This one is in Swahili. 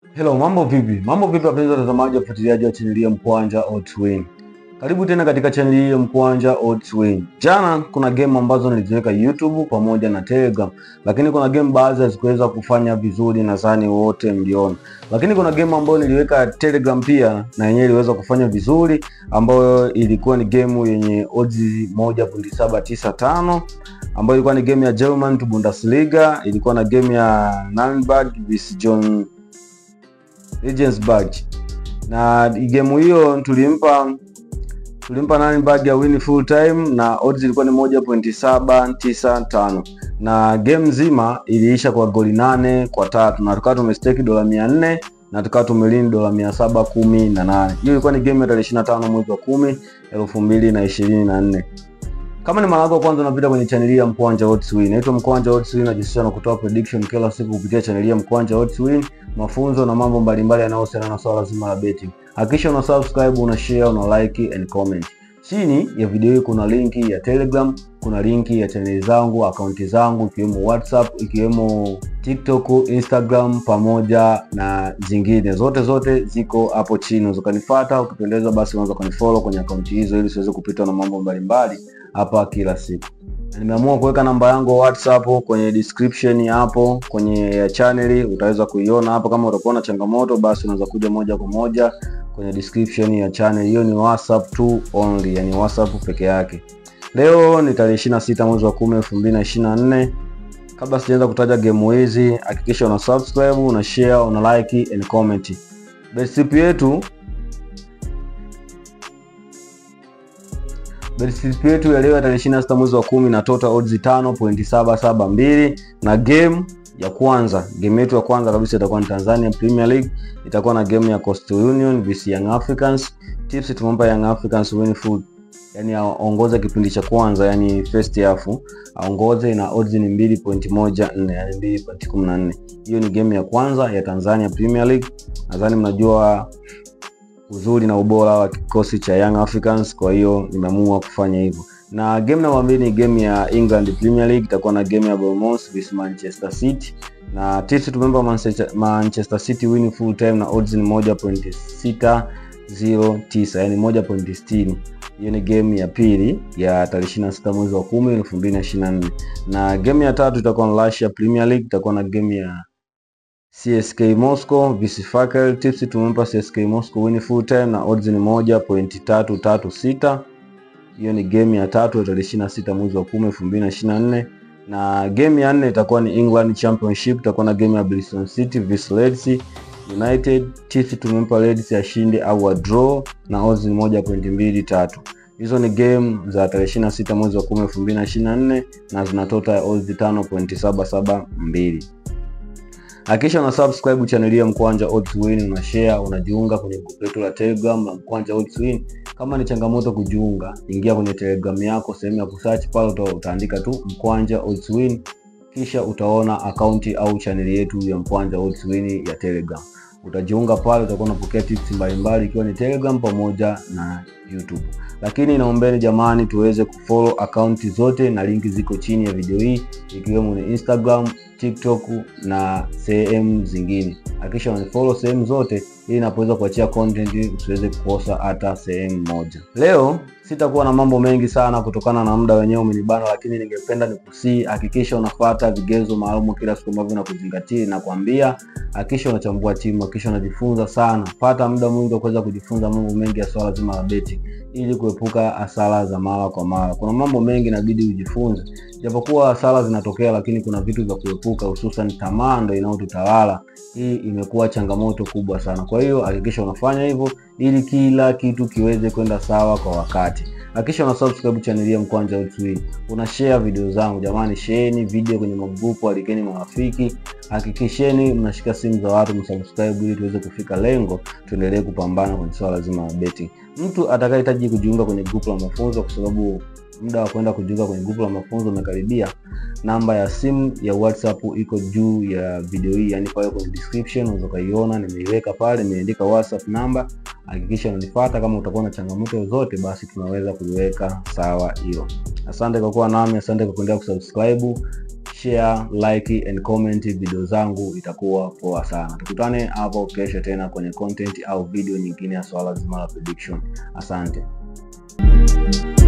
Hello, mambo vipi? Mambo vipi wapenzi watazamaji wa fuatiliaji wa chaneli ya Mkwanja Odds Win. Karibu tena katika chaneli hii ya Mkwanja Odds Win. Jana kuna game ambazo niliziweka YouTube pamoja na Telegram, lakini kuna game baadhi hazikuweza kufanya vizuri, nadhani wote mliona. Lakini kuna game ambayo niliweka Telegram pia na yenyewe iliweza kufanya vizuri, ambayo ilikuwa ni game yenye odds 1.795 ambayo ilikuwa ni game ya German to Bundesliga, ilikuwa na game ya Nürnberg vs John Regensburg na game hiyo tulimpa tulimpa Nürnberg ya win full time na odds ilikuwa ni 1.795 na game nzima iliisha kwa goli nane kwa tatu na tukawa tumestake dola 400 na tukawa tumelini dola 718. Hiyo ilikuwa ni game ya tarehe 25 mwezi wa 10 2024. Kama ni mara yako kwanza unapita kwenye chaneli ya Mkwanja Odds Win. Naitwa Mkwanja Odds Win, najihusisha na kutoa prediction kila siku kupitia chaneli ya Mkwanja Odds Win, mafunzo na mambo mbalimbali yanayohusiana na swala zima la betting. Hakikisha una subscribe, una share, una like and comment. Chini ya video hii kuna linki ya Telegram, kuna linki ya chaneli zangu, akaunti zangu ikiwemo WhatsApp, ikiwemo TikTok, Instagram pamoja na zingine zote zote ziko hapo chini. Unaweza kunifuata, ukipendeza basi unaweza kunifollow kwenye akaunti hizo ili usiweze kupitwa na mambo mbalimbali hapa kila siku. Na nimeamua kuweka namba yangu WhatsApp kwenye description hapo kwenye channel, utaweza kuiona hapo. Kama utakuwa na changamoto, basi unaweza kuja moja kwa moja kwenye description ya channel. Hiyo ni WhatsApp tu only, yani WhatsApp peke yake. Leo ni tarehe 26 mwezi wa 10 2024. Kabla sijaanza kutaja game hizi, hakikisha una subscribe, una share, una like and comment. Bet yetu Bet yetu ya leo ya tarehe 26 mwezi wa 10 na total odds 5.772 na game ya kwanza, game yetu ya kwanza kabisa itakuwa ni Tanzania Premier League, itakuwa na game ya Coastal Union vs Young Africans. Tips tumempa Young Africans win full, yani aongoze kipindi cha kwanza, yani first half aongoze, na odds ni 2.14, yani 2.14. Hiyo ni game ya kwanza ya Tanzania Premier League. Nadhani mnajua uzuri na ubora wa kikosi cha Young Africans, kwa hiyo nimeamua kufanya hivyo. Na game namba mbili ni game ya England Premier League, itakuwa na game ya Bournemouth vs Manchester City na tips tumempa Manchester City win full time na odds ni 1.609 yani 1.60. Hiyo ni game ya pili ya tarehe 26 mwezi wa 10 2024, na game ya tatu itakuwa na Russia Premier League, itakuwa na game ya CSK Moscow vs Fakel. Tips tumempa CSK Moscow win full time na odds ni 1.336. Hiyo ni game ya tatu ya tarehe 26 mwezi wa 10 2024, na game ya nne itakuwa ni England Championship, itakuwa na game ya Bristol City vs Leeds United. Tips tumempa Leeds ashinde au a draw na odds ni 1.23. Hizo ni game za tarehe 26 mwezi wa 10 2024 na zina total ya odds 5.772. Hakikisha una subscribe channel ya Mkwanja Odds Win, una share, unajiunga kwenye group letu la Telegram la Mkwanja Odds Win. Kama ni changamoto kujiunga, ingia kwenye Telegram yako, sehemu ya kusearch pale uta, utaandika tu Mkwanja Odds Win, kisha utaona akaunti au channel yetu ya Mkwanja Odds Win ya Telegram. Utajiunga pale, utakuwa unapokea tips mbalimbali ikiwa ni Telegram pamoja na YouTube. Lakini naombeni jamani, tuweze kufollow akaunti zote na linki ziko chini ya video hii, ikiwemo ni Instagram, TikTok na sehemu zingine. Hakikisha unifollow sehemu zote ili napoweza kuachia content usiweze kukosa hata sehemu moja. Leo sitakuwa na mambo mengi sana kutokana na muda wenyewe umenibana, lakini ningependa nikusii, hakikisha unafuata vigezo maalum kila siku ambavyo nakuzingatia na kuambia. Hakikisha unachambua timu, hakikisha unajifunza sana, pata muda mwingi wa kuweza kujifunza mambo mengi ya swala zima la betting ili kuepuka hasara za mara kwa mara. Kuna mambo mengi inabidi ujifunze, japokuwa hasara zinatokea, lakini kuna vitu vya kuepuka, hususan tamaa ndio inayotutawala. Hii imekuwa changamoto kubwa sana. Kwa hiyo hakikisha unafanya hivyo ili kila kitu kiweze kwenda sawa kwa wakati. Hakikisha una subscribe channel ya Mkwanja Odds Win. Una share video zangu jamani, shareeni video kwenye magrupu, alikeni marafiki. Hakikisheni mnashika simu za watu msubscribe, ili tuweze kufika lengo, tuendelee kupambana kwenye swala zima la betting. Mtu atakayehitaji kujiunga kwenye grupu la mafunzo, kwa sababu muda wa kwenda kujiunga kwenye grupu la mafunzo umekaribia, namba ya simu ya WhatsApp iko juu ya video hii, yani pale kwenye description unaweza kuiona, nimeiweka pale, nimeandika WhatsApp namba. Hakikisha unanifuata. Kama utakuwa na changamoto zozote, basi tunaweza kuiweka sawa hiyo. Asante kwa kuwa nami, asante kwa kuendelea kusubscribe, share, like and comment video zangu, itakuwa poa sana. Tukutane hapo kesho tena kwenye content au video nyingine ya swala zima la prediction. Asante.